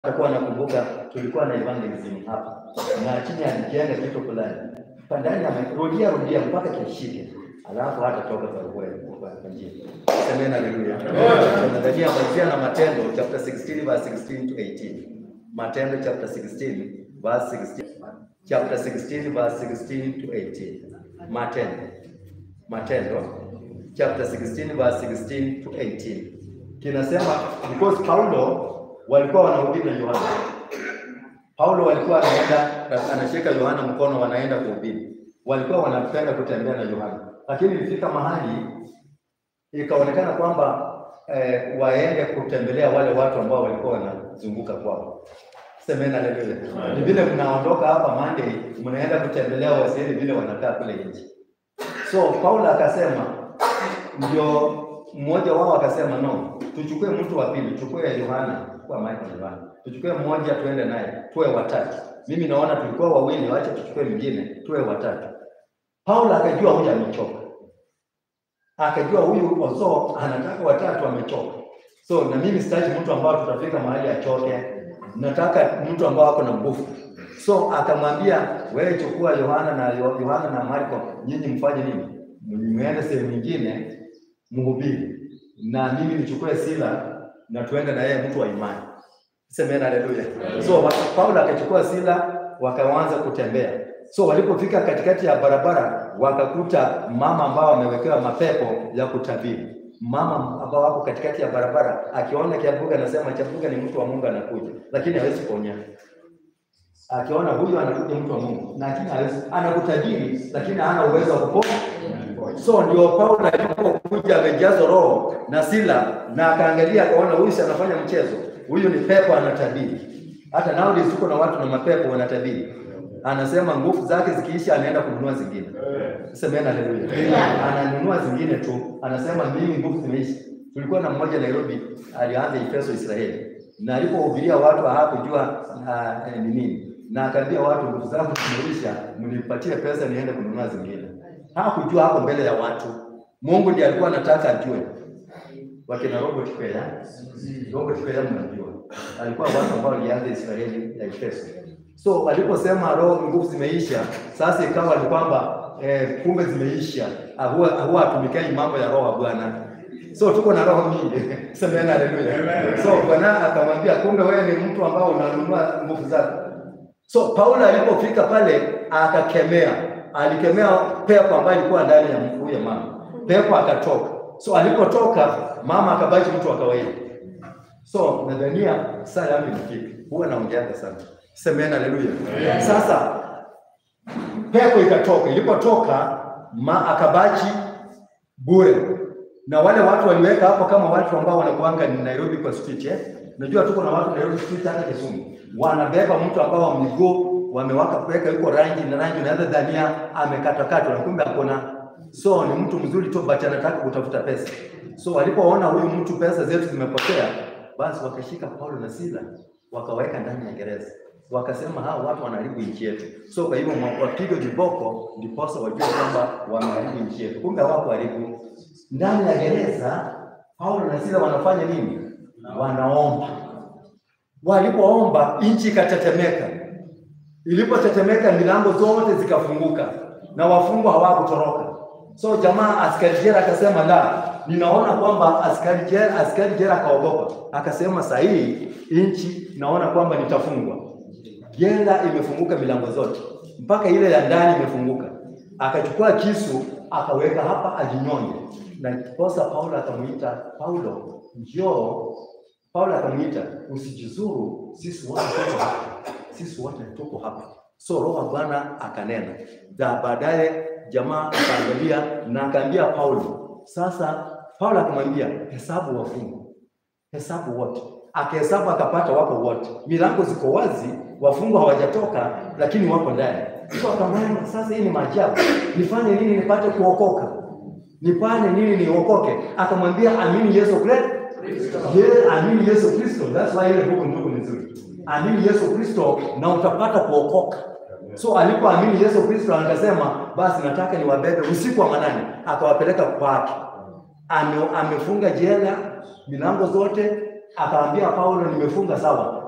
atakuwa anakumbuka tulikuwa na evangelism hapa na chini alikienda kitu fulani pandani amerudia rudia mpaka kishike, alafu hata toka kwa kweli kwa njia. Semeni haleluya. Tunadhania kuanzia na Matendo chapter 16 verse 16 to 18. Matendo chapter 16 verse 16 chapter 16 verse 16 to 18. Matendo Matendo chapter 16 verse 16 to 18 kinasema because Paulo walikuwa wanahubiri na Yohana. Paulo walikuwa anaenda anashika Yohana mkono, wanaenda kuhubiri. Walikuwa wanapenda kutembea na Yohana, lakini ilifika mahali ikaonekana kwamba eh, waende kutembelea wale watu ambao walikuwa wanazunguka kwao. Semeni haleluya. Ni vile mnaondoka hapa Monday, mnaenda kutembelea wasieni vile wanakaa kule nje. So Paulo akasema, ndio mmoja wao akasema, no, tuchukue mtu wa pili, tuchukue Yohana kwa Michael Yohana, tuchukue mmoja tuende naye, tuwe watatu. Mimi naona tulikuwa wawili, wacha tuchukue mwingine, tuwe watatu. Paulo akajua huyu amechoka, akajua huyu ozo anataka watatu, amechoka. So na mimi sitaki mtu ambao tutafika mahali achoke, nataka mtu ambao ako na nguvu. So akamwambia wewe, chukua Yohana na Yohana na Marko, nyinyi mfanye nini? Mwende sehemu nyingine mhubiri, na mimi nichukue Sila na tuende na yeye, mtu wa imani. Semeni haleluya. So Paulo akachukua Sila, wakaanza kutembea. So walipofika katikati ya barabara, wakakuta mama ambao wamewekewa mapepo ya kutabiri. Mama ambao wako katikati ya barabara, akiona Kiabuga anasema Kiabuga ni mtu wa Mungu anakuja, lakini hawezi kuonya. Akiona huyu anakuja mtu wa Mungu, lakini hawezi anakutabiri, lakini hana uwezo wa kuponya. So ndio Paulo alipokuja amejazwa roho na Sila na akaangalia akaona huyu si anafanya mchezo. Huyu ni pepo anatabiri. Hata nowadays tuko na watu na mapepo wanatabiri. Anasema nguvu zake zikiisha anaenda kununua zingine. Semeni haleluya. Ananunua zingine tu. Anasema mimi nguvu zimeisha. Tulikuwa na mmoja Nairobi alianza Efeso Israeli. Na alipohubiria watu hawakujua uh, ni nini. Na akaambia watu nguvu zangu zimeisha, mnipatie pesa niende kununua zingine. Hakujua hapo mbele ya watu. Mungu ndiye alikuwa anataka ajue. Wakina Robert Kwea, Robert Kwea mnajua. Alikuwa watu ambao walianza Israeli ya Efeso. So aliposema roho nguvu zimeisha, sasa ikawa ni kwamba eh, kumbe zimeisha. Huwa huwa atumikai mambo ya roho Bwana. So tuko na roho nyingi. Semeni haleluya. So Bwana akamwambia kumbe wewe ni mtu ambao unanunua nguvu zako. So Paulo alipofika pale akakemea alikemea pepo ambayo ilikuwa ndani ya huyo mama. Pepo akatoka. So alipotoka mama akabaki mtu wa kawaida. So nadhania saa yangu imefika. Huwa naongeaga sana. Semeni haleluya. Sasa pepo ikatoka. Ilipotoka ma akabaki bure. Na wale watu waliweka hapo kama watu ambao wanakuanga ni Nairobi kwa street eh. Unajua tuko na watu Nairobi street hata Kisumu. Wanabeba mtu ambao wa miguu wamewaka kuweka yuko rangi na rangi, unaweza dhania amekatakatwa, na kumbe hakuna. So ni mtu mzuri tu, but anataka kutafuta pesa. So walipoona huyu mtu pesa zetu zimepotea, basi wakashika Paulo na Sila wakaweka ndani ya gereza, wakasema hao watu wanaharibu nchi yetu. So kwa hivyo wapigwe viboko, ndiposa wajue kwamba wameharibu nchi yetu. Kumbe hawakuharibu. Ndani ya gereza Paulo na Sila wanafanya nini? Wanaomba. Walipoomba nchi ikatetemeka. Ilipotetemeka milango zote zikafunguka na wafungwa hawakutoroka. So jamaa askari jela akasema, la, ninaona kwamba askari jela, askari jela akaogopa, akasema saa hii nchi naona kwamba nitafungwa. Jela imefunguka milango zote mpaka ile ya ndani imefunguka. Akachukua kisu akaweka hapa ajinyonge, na kosa Paulo akamuita Paulo, njoo. Paulo akamuita usijizuru, sisi wote tuko hapa sisi wote tuko hapa. So roho wa Bwana akanena, na baadaye jamaa akaangalia na akaambia Paulo. Sasa Paulo akamwambia hesabu wafungwa, hesabu wote. Akahesabu akapata wako wote, milango ziko wazi, wafungwa hawajatoka, lakini wako ndani. So akamwambia sasa, hii ni maajabu, nifanye nini nipate kuokoka? Nifanye nini niokoke? Akamwambia amini Yesu Kristo. Yeah, amini Yesu Kristo. That's why ile buku ndugu ni nzuri amini Yesu Kristo na utapata kuokoka. So alipoamini Yesu Kristo akasema, basi nataka niwabebe usiku wa manane, akawapeleka kwake. Ame, amefunga jela milango zote, akaambia Paulo, nimefunga sawa,